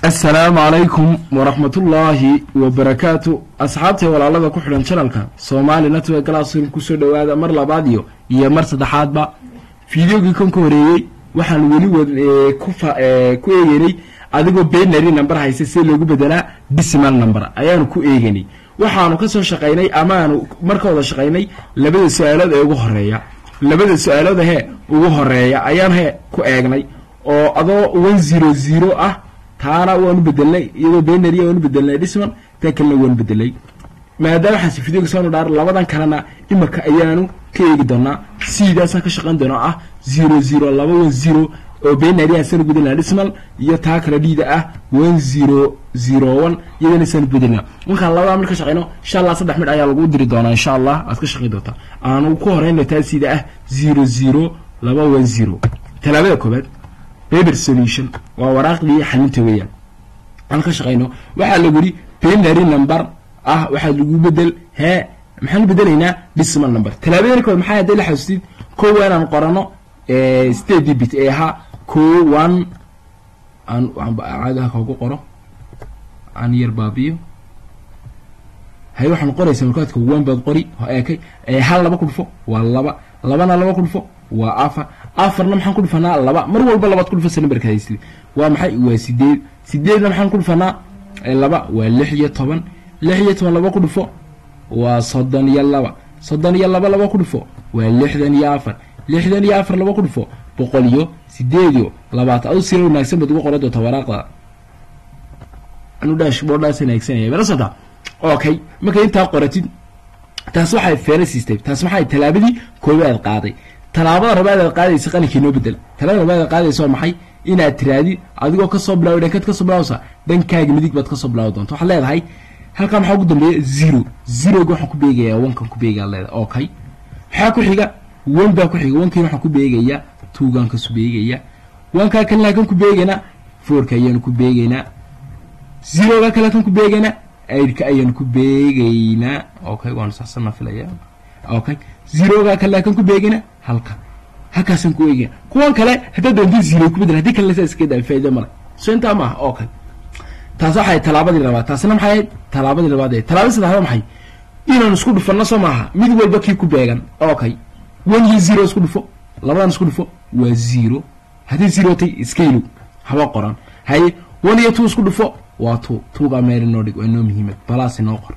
asalaamu calaykum waraxmatullaahi wabarakaatu asxaabtay walaalada ku xidhan janalka soomaali network classroom kusoo dhowaada mar labaad iyo iyo mar saddexaadba fideogii kan ka horeeyey waxaan weli wad ku eegeynay adigoo benary number haysa si loogu bedelaa decimal number ayaanu ku eegeynay waxaanu ka soo shaqaynay amaanu marka wada shaqaynay labada su-aalood ee ugu horeeya labada su-aalood hee ugu horeeya ayaan he ku eegnay oo adoo one zero zero ah taana waanu bedelnay iyadoo benary waanu bedelnay dhisman tan kalena waanu bedelnay maadaama waxaasi videoga soonu dhaar labadan kalena imika ayaanu ka eegi doonaa sidaasaan ka shaqayn doonaa ah zero zero laba one zero oo benary asaanu bedelnaa dhismal iyo taa kale dhiida ah one zero zero one iyadana saanu bedelnaa markaan labadaa mid ka shaqayno insha allah saddex mid ayaa lagu diri doonaa insha allah aad ka shaqayn doontaa aanu ku horeyna taa sida ah zero zero laba one zero talaabada koobaad paper solution waa waraaqdii xalinta weeyaan aan ka shaqayno waxaa lagu yidhi benary number ah waxaa lagu bedel hee maxaanu bedelaynaa decimal number talaabadani kood maxaa hadday la xasuustid ko waa inaan qorano state debit ee ahaa ko one aan caadaha koogu qoro aan yar baabiyo hay waxaan qoraysa markaadka one baad qori eekay hal laba ku dhufo waa laba labana laba ku dhufo waa afar afarna maxaan ku dhufanaa laba mar walba labaad ku dhufasa numberka haysli waa maxay waa sideed sideedna maxaan ku dhufanaa laba waa lix iyo toban lix iyo toban laba ku dhufo waa soddon iyo laba soddon iyo laba laba ku dhufo waa lixdan iyo afar lixdan iyo afar laba ku dhufo boqol iyo sideed iyo labaatan adu sira wanaagsan baad uga qoran doonta waraaqda anu dashboardhaas wanaagsanaya barasata okay markay intaa qoratid taas waxay feera siistay taas maxay tallaabadii koobaad qaaday tallaabada rabaad aad qaadaysa qalinkii noo bedel tallaabada rabaad aad qaadaysa waa maxay inaad tiraadi adigoo kasoo bilaawi dhankaad kasoo bilaawsa dhankaaga midig baad kasoo bilaawi doonta waxaad leedahay halkaa maxaa ugu dambeeya zero zeroga waxaan ku beegayaa onkan ku beegaa leedahay okay maxaa ku xiga one baa ku xiga onkiina waxaan ku beegayaa twogaan kasu beegayaa onkaa kalena kan ku beegaynaa fourka ayaanu ku beegaynaa zeroga kale kan ku beegaynaa aidka ayaanu ku beegaynaa okay waanu saxsanna filaya okay zeroga kale kan ku beegaynaa halka halkaasaan ku eegaya kuwan kale haddaad doonta zero ku bedel haddii kalena saa iska daa faa'ido male so intaa maaha okay taas waxay tallaabadii labaad taasna maxay ahayd tallaabadii labaad ee tallaabadii saddexaad maxay inaan isku dhufanno soo maaha mid walba kii ku beegan okay one iyo zero isku dhufo labadan isku dhufo waa zero haddii zero tay iska ilow haba qoran haye one iyo two isku dhufo waa two twogaa meel inoo dhig waa inoo muhiimad balaas inoo qor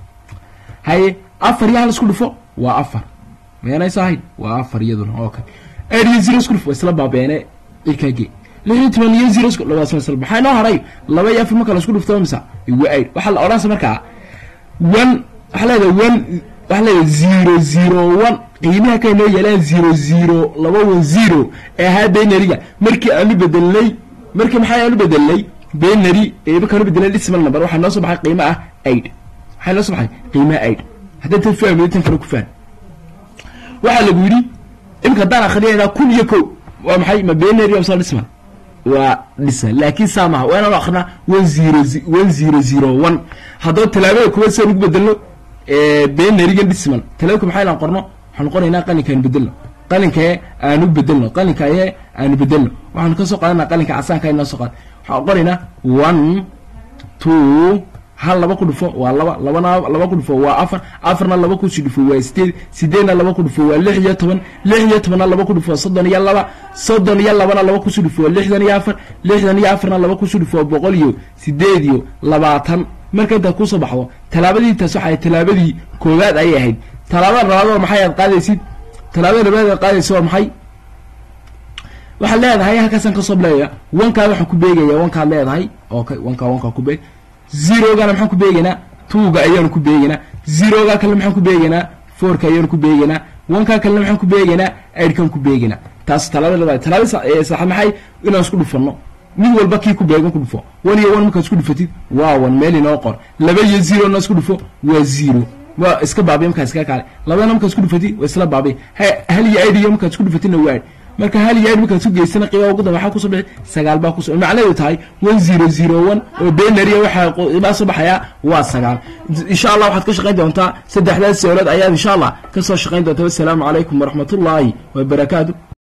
haye afar iyo hal isku dhufo waa afar meenaysa ahayd waa afar iyaduna okay eight iyo zero isku dhufo waa isla baabeene ilkaage lix iyo toban iyo zero isku labaas isla maxaa inoo haray laba iyo afar marka la isku dhufto misa waa eight waxaa la odhanaysa markaa one waxaa leedahay one waxaa leedahay zero zero one qiimaha ka inoo yeelaan zero zero laba one zero ee ahaa benariga markii aanu bedelnay markii maxaa aanu bedelnay benary ee markaanu bedelnay decimal number waxaa noo soo baxay qiimo ah eight waxaa noo soo baxay qiimaha eight haddaad tan fahmay tan kale ku faham waxaa lagu yidhi imika haddaan akhriyayna kun iyo kow waa maxay ma benary amsa decimal waa dhisan laakiin saa maha waa inaan akrinaa one zero one zero zero one haddaba tallaabada kuwaad saan ugu bedelno benarigan decimal tallaabka maxaa ilaan qorno waxaanu qoraynaa qalinka aanu bedelno qalinkae aanu bedelno qalinkaye aanu bedelno waxaanu ka soo qaadanaa qalinka casaanka inoo soo qaad waxaan qoraynaa one two hal laba ku dhufo waa laba labana laba ku dhufo waa afar afarna laba kusi dhufo waa sideed sideedna laba ku dhufo waa lix iyo toban lix iyo tobanna laba ku dhufo soddon iyo laba soddon iyo labana laba kusi dhufo waa lixdan iyo afar lixdan iyo afarna laba kusi dhufo waa boqol iyo sideed iyo labaatan marka intaad kusoo baxdo tallaabadii taas waxay tallaabadii koowaad ayay ahayd tallaabada labaad waa maxay aad qaadaysid tallaabada labaad aad qaadaysid waa maxay waxaad leedahay halkaasaan kasoo bilaabaya wankaa waxaan ku beegaya wankaad leedahay okay wankaa wankaa ku beeg zerogana maxaan ku beegaynaa twoga ayaanu ku beegaynaa zeroga kalena maxaan ku beegaynaa fourka ayaanu ku beegaynaa wankaa kalena maxaan ku beegaynaa aidkan ku beegaynaa taas talaabada labaad talaabada saxaad maxay inaan isku dhufanno mid walba kii ku beegan ku dhufo one iyo one markaad isku dhufatid waa one meel inoo qor laba iyo zero na isku dhufo waa zero waa iska baabiya markaa iska kaale labadana markaad isku dhufatid waa isla baabiya hal iyo aid iyo markaad isku dhufatidna waa aid marka hal iyo aid markaad isku geysana qiimaha ugu dambe waxaa kusoo bixi sagaal baa kusoo macnaheedu tahay one zero zero one oo benary waxaa qiimaha soo baxayaa waa sagaal insha allah waxaad ka shaqayn doontaa saddexdaas sawlad ayaad insha allah ka soo shaqayn doontaa wassalaamu calaykum waraxmatullaahi wabarakaatu